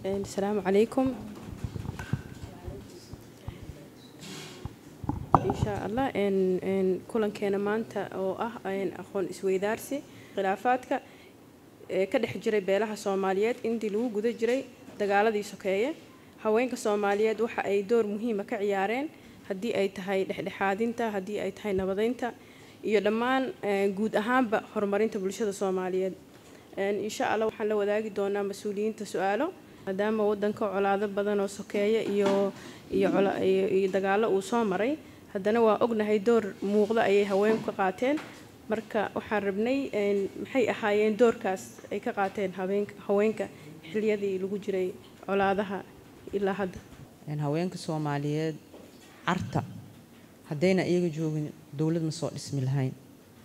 asalaamu calaykum insha allah kulankeena maanta oo ah aqoon isweydaarsi khilaafaadka ee ka dhex jiray beelaha soomaaliyeed intii lagu guda jiray dagaaladii sokeeye haweenka soomaaliyeed waxa ay door muhiima ka ciyaareen haddii ay tahay dhexdhexaadinta haddii ay tahay nabadeynta iyo dhammaan guud ahaanba horumarinta bulshada soomaaliyeed insha allah waxaan la wadaagi doonaa mas-uuliyiinta su-aalo maadaama wadanka colaado badan oo sokeeye iyo iyo dagaalo uu soo maray haddana waa ognahay door muuqda ayay haweenku ka qaateen marka waxaan rabnay maxay ahaayeen doorkaas ay ka qaateen haweenka xiliyadii lagu jiray colaadaha ilaa hadda haweenka soomaaliyeed carta haddayna iyaga joogin dowlad ma soo dhismi lahayn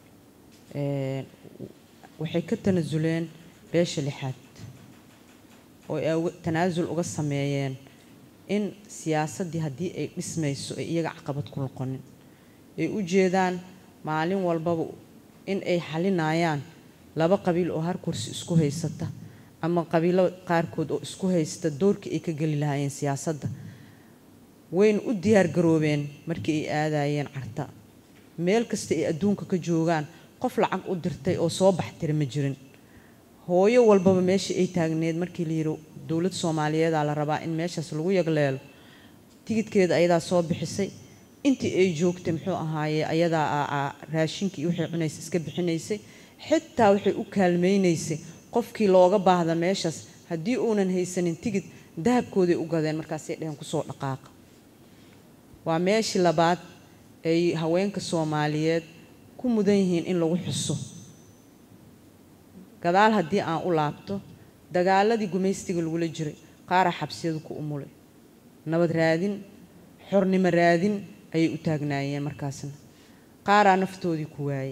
waxay ka tanasuleen beesha lixaad oo ay tanaasul uga sameeyeen in siyaasaddii haddii ay dhismayso ay iyaga caqabad ku noqonin ay u jeedaan maalin walbaba in ay xalinayaan laba qabiil oo har kursi isku haysata ama qabiilo qaarkood oo isku haysta doorkii ay ka geli lahaayeen siyaasadda wayna u diyaargaroobeen markii ay aadayeen carta meel kasta ay adduunka ka joogaan qof lacag u dirtay oo soo baxtira ma jirin hooyo walbaba meeshii ay taagneed markii la yidhi dowlad soomaaliyeedaa la rabaa in meeshaas lagu yagleelo tigidkeeda ayadaa soo bixisay intii ay joogtay muxuu ahaaye ayadaa raashinkii waxay cunaysa iska bixinaysay xitaa waxay u kaalmaynaysay qofkii looga baahda meeshaas haddii uunan haysanin tigid dahabkooday u gadeen markaasay dheheen kusoo dhaqaaqa waa meeshii labaad ay haweenka soomaaliyeed ku mudan yihiin in lagu xuso gadaal haddii aan u laabto dagaaladii gumaystiga lagula jiray qaaraa xabsiyadu ku umulay nabad raadin xornimo raadin ayay u taagnaayeen markaasna qaaraa naftoodii ku waayey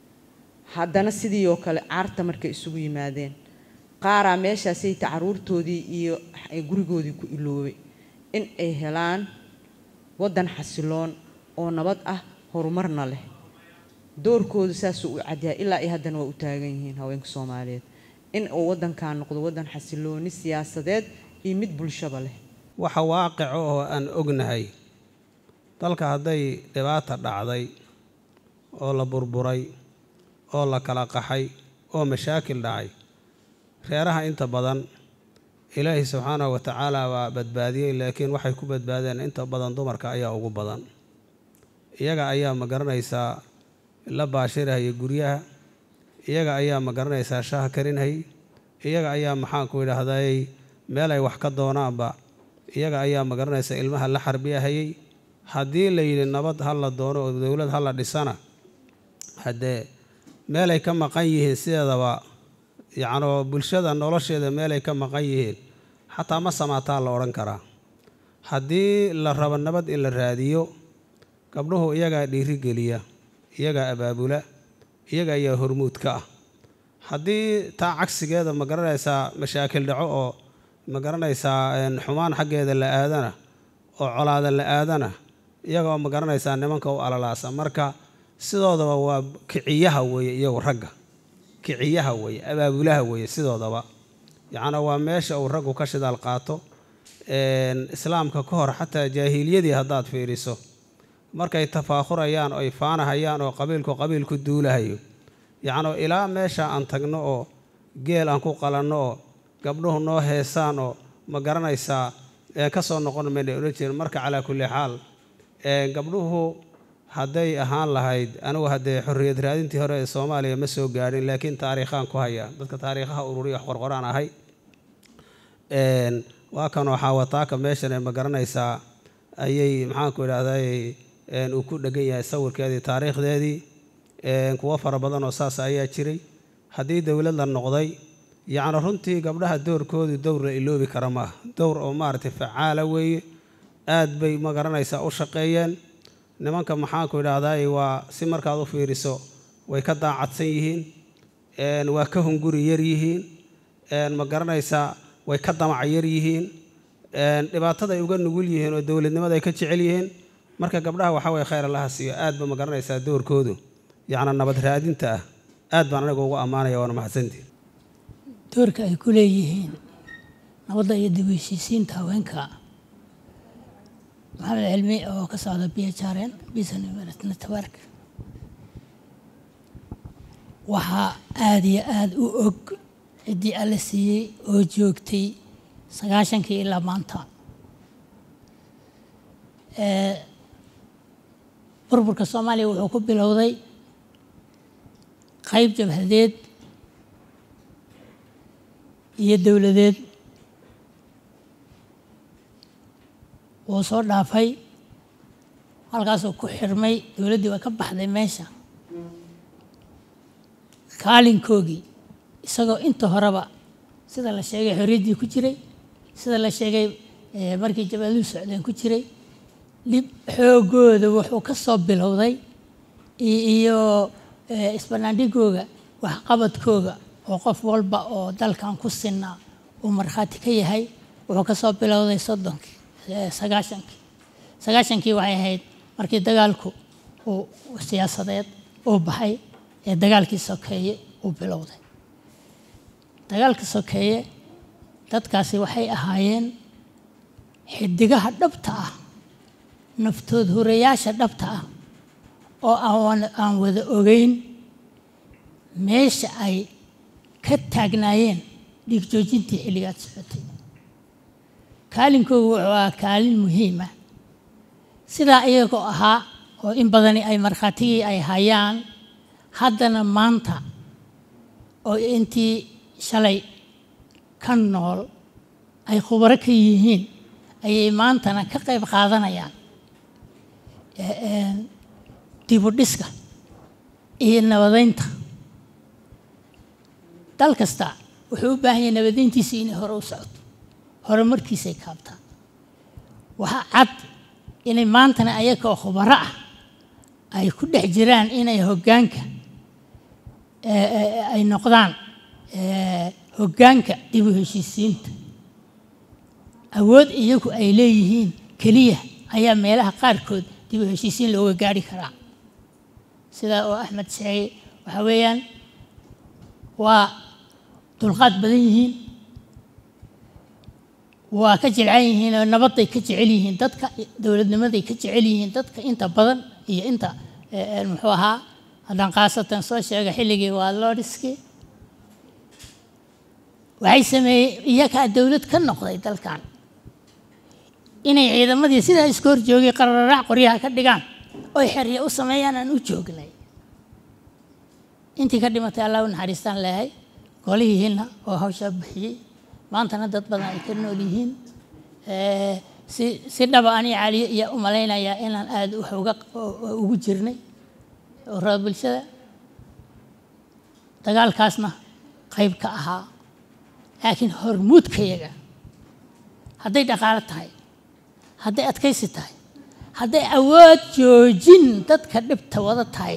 haddana sidii oo kale caarta markay isugu yimaadeen qaaraa meeshaasayta caruurtoodii iyo gurigoodii ku iloobay in ay helaan waddan xasiloon oo nabad ah horumarna leh doorkoodu saasuu u cadyahay ilaa iyo haddana waa u taagan yihiin haweenka soomaaliyeed in uu waddankan noqdo waddan xasilooni siyaasadeed iyo mid bulshaba leh waxa waaqico oo aan ognahay dalka hadday dhibaata dhacday oo la burburay oo la kala qaxay oo mashaakil dhacay reeraha inta badan ilaahi subxaanahu wa tacaala waa badbaadiyey laakiin waxay ku badbaadeen inta badan dumarka ayaa ugu badan iyaga ayaa ma garanaysaa la baashirahaya guryaha iyaga ayaa ma garanaysaa shaah karinhay iyaga ayaa maxaanku idhaahday meel ay wax ka doonaanba iyaga ayaa ma garanaysaa ilmaha la xarbiyahayay haddii la yidhi nabad ha la doono oo dowlad ha la dhisana haddee meelay ka maqan yihiin sideedaba yacnoo bulshada nolosheeda meelay ka maqan yihiin xataa ma samaataa la odhan karaa haddii la rabo nabad in la raadiyo gabdhuhu iyagaa dhiirigeliya iyagaa abaabula iyaga ayaa hormuud ka ah haddii taa cagsigeeda ma garanaysaa mashaakil dhaco oo ma garanaysaa xumaan xaggeeda la aadana oo colaada la aadana iyaga oo ma garanaysaa nimanka u alalaasa marka sidoodaba waa kiciyaha weeye iyagu ragga kiciyaha weeye abaabulaha weeye sidoodaba yacnaa waa meesha uu raggu ka shidaal qaato islaamka ka hor xataa jaahiliyadii haddaad fiiriso markay tafaakhurayaan oy faanahayaan oo qabiilku qabiilku duulahayo yacnuu ilaa meesha aan tagno oo geel aan ku qalanno oo gabdhuhu noo heesaan oo ma garanaysaa ka soo noqon mayna odhan jirin marka calaa kulli xaal gabdhuhu hadday ahaan lahayd anigu haddee xorriyad raadintii hore ee soomaaliya ma soo gaadhin laakiin taariikhaan ku haya dadka taariikhaha ururiya wax qorqoraan ahay waa kanoo xaawataaka meeshan ee ma garanaysaa ayay maxaanku idhaahday uu ku dhegan yahay sawirkeedii taariikhdeedii kuwo fara badan oo saas ayaa jiray haddii dowlad la noqday yacni runtii gabdhaha doorkoodu dowr la iloobi kara maaha dowr oo maaragtay facaala weeye aad bay ma garanaysaa u shaqeeyeen nimanka maxaanku idhaahday waa si markaad u fiiriso way ka daacadsan yihiin waa ka hunguri yar yihiin ma garanaysaa way ka damac yar yihiin dhibaatada ay uga nugul yihiin oo dowladnimada ay ka jecel yihiin marka gabdhaha waxaa weye khayr allaha siiyo aad ba ma garanaysaa doorkoodu yacni nabad raadinta ah aad baan aniga ugu ammaanaya waana mahadsantii doorka ay ku leeyihiin nabadda iyo dib u heshiisiinta haweenka maxamed cilmi oo ka socda b h r n bisan network waxaa aada iyo aada u og ciddii alla siiyey oo joogtay sagaashankii ilaa maanta burburka soomaaliya wuxuu ku bilowday qayb jabhadeed iyo dowladeed wuu soo dhaafay halkaasuu ku xirmay dowladdii waa ka baxday meesha kaalinkoogii isagoo inta horeba sida la sheegay xorriyaddii ku jiray sida la sheegay markii jabaaluhu socdeen ku jiray dhib xoogooda wuxuu ka soo bilowday iyo isbanaandhigooga waxqabadkooga oo qof walba oo dalkan ku sinaa uu markhaati ka yahay wuxuu ka soo bilowday soddonkii sagaashankii sagaashankii waxay ahayd markii dagaalku uu siyaasadeed uu baxay ee dagaalkii sokeeye uu bilowday dagaalka sokeeye dadkaasi waxay ahaayeen xidigaha dhabta ah naftood hurayaasha dhabta ah oo aan wada ogeyn meesha ay ka taagnaayeen dhiig joojintii xilligaad socotay kaalinkoogu wuxuu ahaa kaalin muhiima sidaa iyagoo ahaa oo in badani ay markhaatigii ay hayaan haddana maanta oo intii shalay ka nool ay khubaro ka yihiin ayay maantana ka qayb qaadanayaan dibudhiska iyo nabadeynta dal kasta wuxuu u baahan yahay nabadeyntiisii inay hore u socoto hore markiisay kaabtaan waxaa cad inay maantana ayagoo khubaro ah ay ku dhex jiraan inay hoggaanka ay noqdaan hoggaanka dib u heshiisiinta awood iyagu ay leeyihiin keliya ayaa meelaha qaarkood dib u heshiisiin looga gaari karaa sidaa oo axmed sheegay waxaa weeyaan waa dulqaad badan yihiin waa ka jilcan yihiin oo nabadday ka jecel yihiin dadka dowladnimaday ka jecel yihiin dadka inta badan iyo inta muxuu ahaa haddaan khaasatan soo sheega xilligii waa loodhiskii waxay sameeyey iyagaa dowlad ka noqday dalkan inay ciidamadii sidaa iska hor joogay qararaac qoryaha ka dhigaan oy xerya u sameeyaan aan u joognay intii ka dhimatay allah u naxariistaan leehay golihiina oo hawshaa bixiyey maantana dad badan ay ka nool yihiin si si dhaba ani caliyo iyo u malaynayaa inaan aada wax uga ugu jirnay urada bulshada dagaalkaasna qayb ka ahaa laakiin hormuudkayaga hadday dhaqaalo tahay hadday adkaysi tahay hadday awood joojin dadka dhibta wada tahay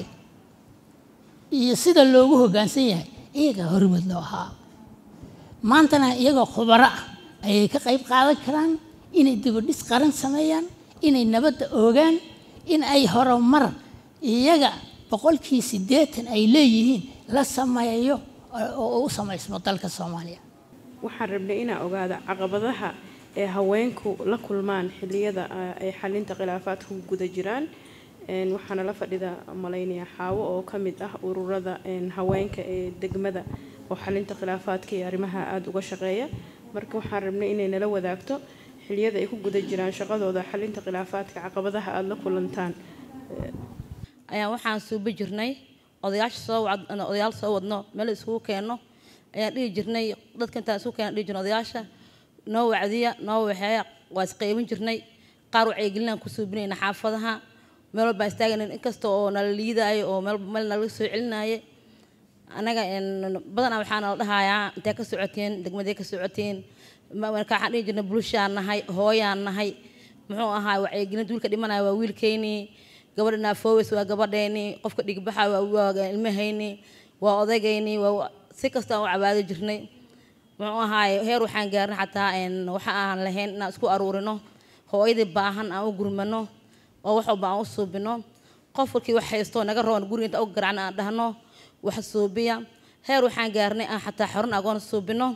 iyo sida loogu hoggaansan yahay iyagaa hormuud loo ahaa maantana iyagoo khubaro ah ayay ka qayb qaadan karaan inay dibadhis qaran sameeyaan inay nabadda oogaan in ay horumar iyaga boqolkii siddeetan ay leeyihiin la sameeyo oo u samaysmo dalka soomaaliya waxaan rabnay inaan ogaado caqabadaha ee haweenku la kulmaan xilliyada ay xalinta khilaafaadka ku guda jiraan waxaana la fadhida malaynaya xaawo oo ka mid ah ururada haweenka ee degmada oo xalinta khilaafaadka iyo arrimaha aada uga shaqeeya marka waxaan rabnay inay nala wadaagto xilliyada ay ku guda jiraan shaqadooda xalinta khilaafaadka caqabadaha aada la kulantaan ayaan waxaan suubi jirnay odayaasha soo odayaal soo wadno meel iskugu keenno ayaan dhihi jirnay dadka intaan isku keena dhihi jirnay odayaasha noo wacdiya noo waxeeya waa isqaybin jirnay qaar wacyigelinaan ku suubinayna xaafadaha meel walbaan istaagayna inkasta oo nala liidaayo oo meel meel nalaga soo celinaaye anaga badanaa waxaa nala dhahayaa intee ka socoteen degmadee ka socoteen marka waxaan dhihi jirnay bulshaan nahay hooyaan nahay muxuu ahaa wacyigelinta wiilka dhimanaya waa wiilkeynii gabadha naafoowes waa gabadheeni qofka dhigbaxa waa ilmahayni waa odagayni waa si kasta aan u cabaadi jirnay muxuu ahaaye heer waxaan gaarnay xataa waxa aan lahayn inaan isku aruurino hooyadii baahan aan u gurmano oo wax walba aan u suubino qof walkii wax haysto naga roon guriga inta u garacna aan dhahno wax suubiya heer waxaan gaarnay aan xataa xorun agoon suubino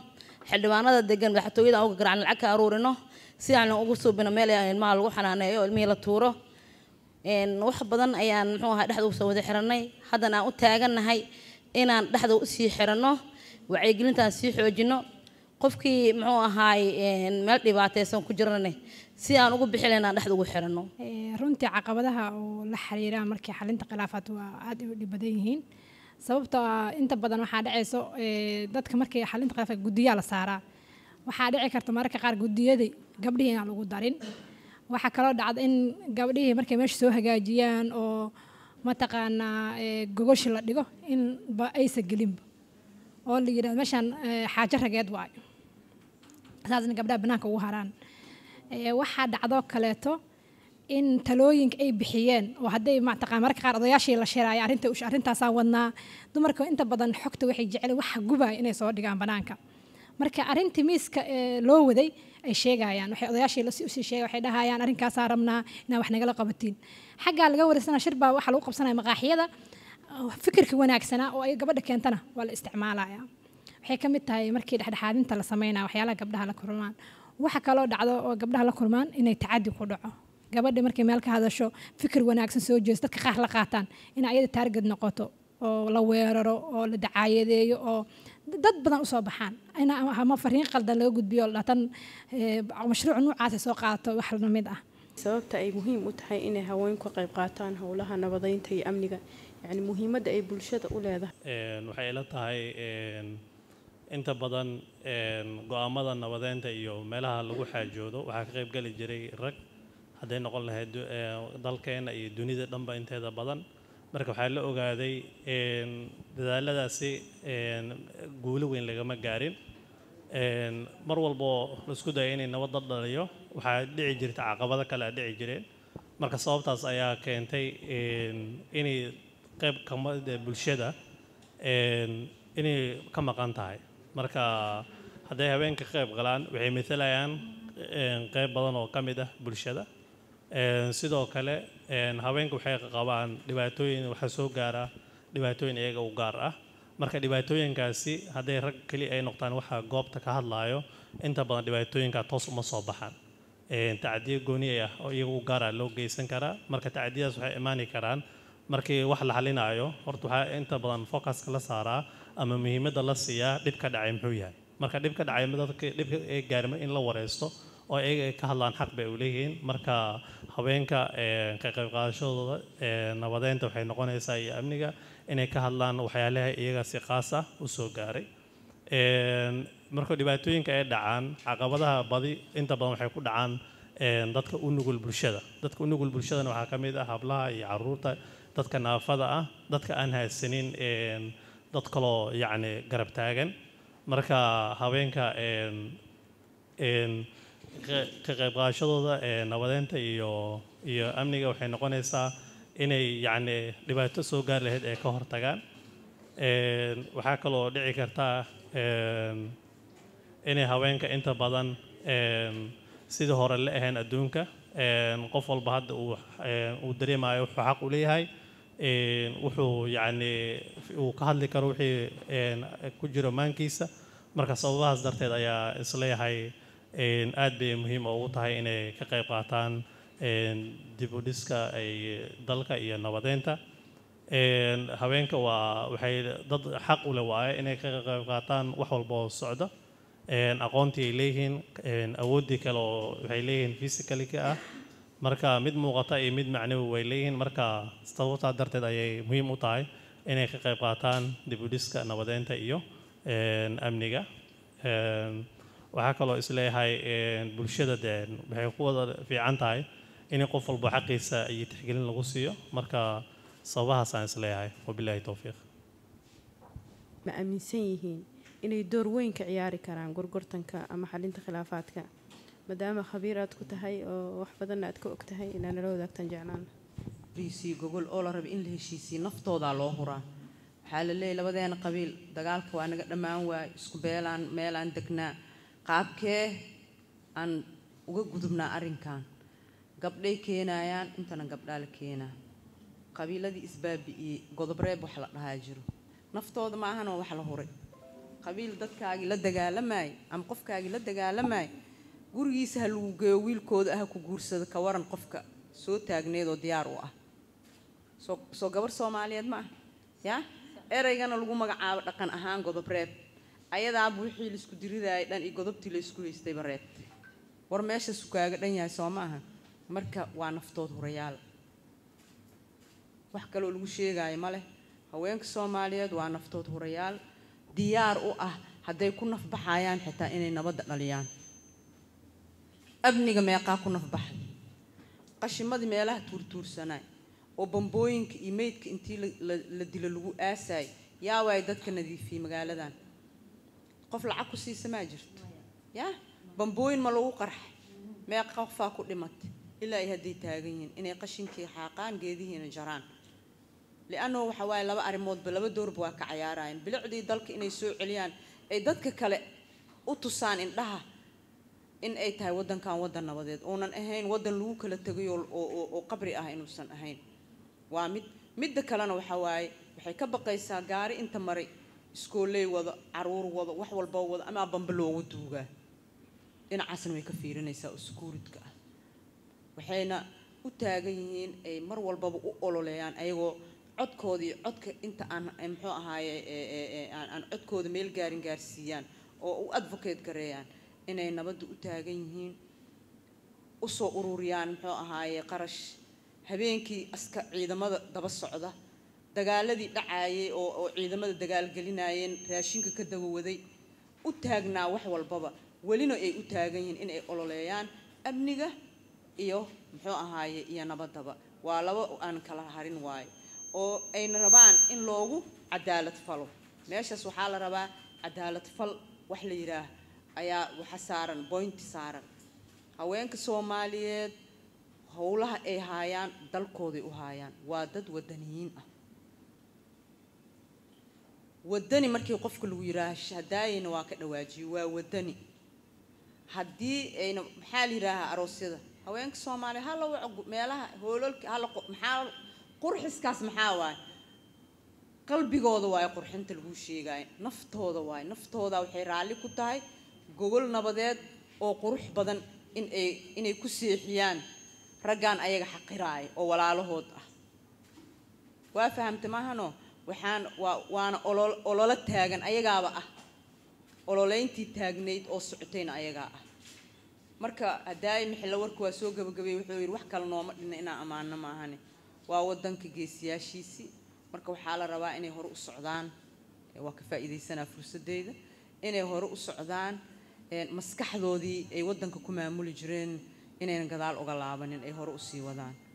xildhibaanada degan madaxtooyada aan uga garacno lacag ka aruurino si aan ugu suubino meel ay ilmaha lagu xanaaneeyo ilmihii la tuuro wax badan ayaan muxuu ahaa dhexda usoo wada xiranay haddana aan u taagannahay inaan dhexda usii xiranno wacyigelintaan sii xoojino qofkii muxuu ahaay meel dhibaataysan ku jirane si aan ugu bixi lahayn aan dhexda ugu xiranno runtii caqabadaha oo la xiriira markii xalinta khilaafaad waa aad u dhib badan yihiin sababtoo ah inta badan waxaa dhacayso dadka markii xalinta khilaafaad guddiyaa la saaraa waxaa dhici karta mararka qaar guddiyadii gabdhihii inaan lagu darin waxaa kaloo dhacda in gabdhihii markay meesha soo hagaajiyaan oo mataqaanaa gogoshi la dhigo inba aysa gelinba oo la yidhahdo meeshaan xaajo rageed waayo saasna gabdhaha banaanka ugu haraan waxaa dhacdoo kaleeto in talooyinka ay bixiyeen oo hadday mataqaan mararka qaar odayaashii la shiraayo arrinta arrintaasaan wadnaa dumarka inta badan xogta waxay jecel waxa gubaya inay soo dhigaan banaanka marka arrintii miiska loo waday ay sheegayaan waxay odayaashii usii sheegay waxay dhahayaan arrinkaasaa rabnaa inaa wax nagala qabatiin xaggaa laga wareysana shir baa waxaa lagu qabsanaya maqaaxiyada fikirka wanaagsanaa oo ay gabadha keentana waa la isticmaalaya waxay ka mid tahay markii dhexdhexaadinta la sameynaya waxyaalaha gabdhaha la kulmaan waxa kaloo dhacdo oo gabdhaha la kulmaan inay tacadi ku dhaco gabadha markay meel ka hadasho fikir wanaagsan soo jeesto dadka qaar la qaataan in ayada taarged noqoto oo la weeraro oo la dacaayadeeyo oo dad badan usoo baxaan in ama fariin qaldan laga gudbiyo dhatan mashruuc noocaasay soo qaadato wax lamid ah sababta ay muhiim u tahay inay haweenku ka qayb qaataan howlaha nabadeynta iyo amniga yacni muhiimadda ay bulshada u leedahay waxay ila tahay inta badan go-aamada nabadeynta iyo meelaha lagu xaajoodo waxaa ka qayb geli jiray rag hadday noqon lahayd dalkeena iyo dunida dhanba inteeda badan marka waxaa la ogaaday dadaaladaasi guulo weyn lagama gaarin mar walboo laisku daya inay nabad la dhaliyo waxaa dhici jirta caqabado kale a dhici jireen marka sababtaas ayaa keentay inay qayb kamida bulshada inay ka maqan tahay marka hadday haweenka qayb galaan waxay matalayaan qayb badan oo ka mid ah bulshada sidoo kale haweenka waxay qabaan dhibaatooyin waxaa soo gaara dhibaatooyin iyaga u gaar ah marka dhibaatooyinkaasi hadday rag keli ay noqdaan waxaa goobta ka hadlaayo inta badan dhibaatooyinka toos uma soo baxaan tacdiyo gooni ah oo iyaga u gaara loo geysan karaa marka tacdiyadaas waxay imaani karaan markii wax la xalinaayo horta waxaa inta badan focuska la saaraa ama muhiimadda la siiyaa dhib ka dhacay muxuu yahay marka dhib ka dhacay dadka dhibka ee gaarma in la wareysto oo iyaga ay ka hadlaan xaq bay u leeyihiin marka haweenka ka qayb qaadashadooda nabadeynta waxay noqonaysaa iyo amniga inay ka hadlaan waxyaalaha iyaga si qaas ah u soo gaaray marka dhibaatooyinka ay dhacaan caqabadaha badi inta badan waxay ku dhacaan dadka u nugul bulshada dadka u nugul bulshadana waxaa ka mid ah hablaha iyo caruurta dadka naafada ah dadka aan haysanin dad kaloo yacni garab taagan marka haweenka ka qayb qaadashadooda nabadeynta iyo iyo amniga waxay noqonaysaa inay yacni dhibaato soo gaar lahayd ay ka hortagaan waxaa kaloo dhici kartaa inay haweenka inta badan sidii hore la ahayn adduunka qof walba hadda uu uu dareemayo wuxuu xaq u leeyahay wuxuu yacni uu ka hadli karo wixii ku jiro maankiisa marka sababahaas darteed ayaa isleeyahay aad bay muhiim ugu tahay inay ka qayb qaataan dib u dhiska ay dalka iyo nabadeynta haweenka waa waxay dad xaq u leh waaye inay ka qayb qaataan wax walba oo socda aqoontii ay leeyihiin awooddii kale oo waxay leeyihiin physicalika ah marka mid muuqata iyo mid macnawi way leeyihiin marka sababtaa darteed ayay muhiim u tahay inay ka qayb qaataan dib u dhiska nabadeynta iyo amniga waxaa kaloo isleeyahay bulshada dee waxay ku wada fiican tahay in qof walba xaqiisa iyo tixgelin lagu siiyo marka sababahaasaan isleeyahay wabilaahi towfiiq ma aaminsan yihiin inay door weyn ka ciyaari karaan gorgortanka ama xalinta khilaafaadka maadaama khabiir aad ku tahay oo wax badanna aad ka og tahay inaa nala wadaagtaan jeclaan heshiisii gogol oo la raba in la heshiisiyo naftoodaa loo huraa waxaa la leeyahy labadeena qabiil dagaalka waa naga dhammaan waay isku beelaan meelaan degnaa qaabkee aan uga gudubnaa arrinkan gabdhay keenayaan intana gabdhaa la keenaa qabiiladii isbaabi'iyey godobreeb wax la dhahaa jiro naftooda ma ahanoo wax la huray qabiil dadkaagii la dagaalamaay ama qofkaagii la dagaalamaay gurigiisa ha lagu geeyo wiilkooda ah ha ku guursado ka waran qofka soo taagneed oo diyaar u ah soo soo gabar soomaaliyeed ma ah yaa ereygana lagu magacaabo dhaqan ahaan godob reeb ayadaaba wixii laisku diridaayay dhan iyo godobtii la isku haystayba reebtay war meeshaasu kaaga dhan yahay soo ma aha marka waa naftood hurayaal wax kaloo lagu sheegaayo ma leh haweenka soomaaliyeed waa naftood hurayaal diyaar u ah hadday ku nafbaxayaan xitaa inay nabadda dhaliyaan amniga meeqaa ku nafbaxay qashimadii meelaha tuurtuursanaay oo bambooyinka iyo meydka intii la dilo lagu aasaay yaa waay dadka nadiifiyey magaaladan qof lacag ku siisa maa jirto yaa bambooyin ma lagu qarxay meeqa qofaa ku dhimatay ilaa ay hadday taagan yihiin inay qashinkii xaaqaan geedihiina jaraan liannahu waxa waaye laba arrimoodba laba doorba waa ka cayaarayaan bilicdii dalka inay soo celiyaan ay dadka kale u tusaan indhaha in ay tahay waddankan waddan nabadeed uunan ahayn waddan lagu kala tegay oo qabri ah inuusan ahayn waa mid midda kalena waxa waaye waxay ka baqaysaa gaari inta maray iskooley wado caruur wado wax walba wado amaa bamba loogu duugaa dhinacaasna way ka fiirinaysaa oo sukuuridka ah waxayna u taagan yihiin ay mar walbaba u ololeeyaan ayagoo codkooda iyo codka inta aan muxuu ahaaye aan codkooda meel gaarin gaarsiiyaan oo u advocate gareeyaan inay nabadda u taagan yihiin usoo ururiyaan muxuu ahaaye qarash habeenkii aska ciidamada daba socda dagaaladii dhacaayay oo oo ciidamada dagaalgelinayeen raashinka ka dabawaday u taagnaa wax walbaba welina ay u taagan yihiin inay ololeeyaan amniga iyo muxuu ahaaye iyo nabaddaba waa laba aan kala harin waayo oo ayna rabaan in loogu cadaalad falo meeshaas waxaa la rabaa cadaalad fal wax la yidhaah ayaa waxa saaran boynti saaran haweenka soomaaliyeed howlaha ay haayaan dalkooday u haayaan waa dad wadaniyiin ah wadani markii qofka lagu yidhaaha hadaayayna waa ka dhawaajiyo waa wadani haddii ayna maxaa la yidhaahaa aroosyada haweenka soomaaliya hala waco meelaha hoololka hala maxaa qurxiskaas maxaa waaye qalbigooda waaye qurxinta lagu sheegaayo naftooda waaye naftooda waxay raalli ku tahay gogol nabadeed oo qurux badan in ay inay ku seexiyaan raggaan ayaga xaqiraaya oo walaalahood ah waa fahamta maahano waxaan waa waana olol ololo taagan ayagaaba ah ololeyntii taagnayd oo socotayna ayagaa ah marka hadaayi mixilla warka waa soo gabagabeeyey wuxuu yidhi wax kale nooma dhinna inaan ammaano maahane waa waddanka geesiyaashiisii marka waxaa la rabaa inay hore u socdaan waa ka faa'iidaysanaa fursadeyda inay hore u socdaan maskaxdoodii ay waddanka ku maamuli jireen inaynan gadaal uga laabanin ay hore usii wadaan